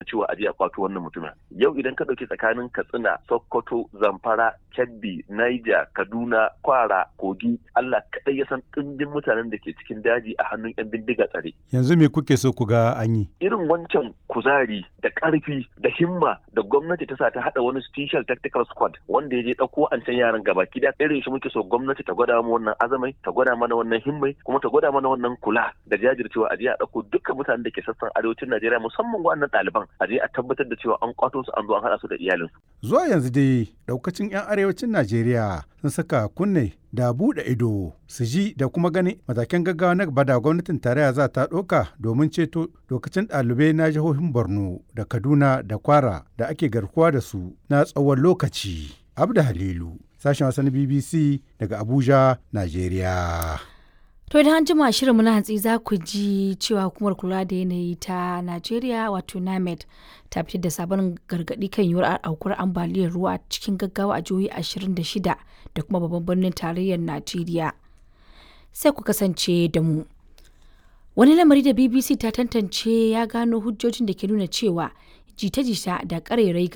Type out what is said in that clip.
cewa a je a kwato wannan mutumin yau idan ka ɗauki tsakanin katsina sokoto zamfara kebbi niger kaduna kwara kogi allah kaɗai ya san ɗimbin mutanen da ke cikin daji a hannun yan bindiga tsare yanzu me kuke so ku ga an yi irin wancan kuzari da ƙarfi da himma da gwamnati ta sa ta haɗa wani special tactical squad wanda ya je ɗauko an can yaran gaba da irin shi muke so gwamnati ta gwada mu wannan azamai ta gwada mana wannan himmai kuma ta gwada mana wannan kula da jajircewa a je a ɗauko dukkan mutanen da ke sassan arewacin Najeriya musamman wannan ɗaliban a je a tabbatar da cewa an kwato su an zo an haɗa su da iyalinsu. Zuwa yanzu dai ɗaukacin 'yan arewacin Najeriya sun saka kunne da buɗe ido su ji da kuma gani matakan gaggawa na gaba da gwamnatin tarayya za ta ɗauka domin ceto lokacin ɗalibai na jihohin Borno da Kaduna da Kwara da ake garkuwa da su na tsawon lokaci. Abda Halilu, sashen wasan BBC daga Abuja, Najeriya. To idan an jima shirinmu na hantsi za ku ji cewa hukumar kula da yanayi ta Najeriya wato NAMED ta fitar da sabon gargaɗi kan yiwuwar aukuwar ambaliyar ruwa cikin gaggawa a jihohi 26 da kuma babban birnin tarayyar Najeriya. Sai ku kasance da mu. Wani lamari da BBC ta tantance ya gano hujjojin da ke nuna cewa jita-jita da ƙarairayi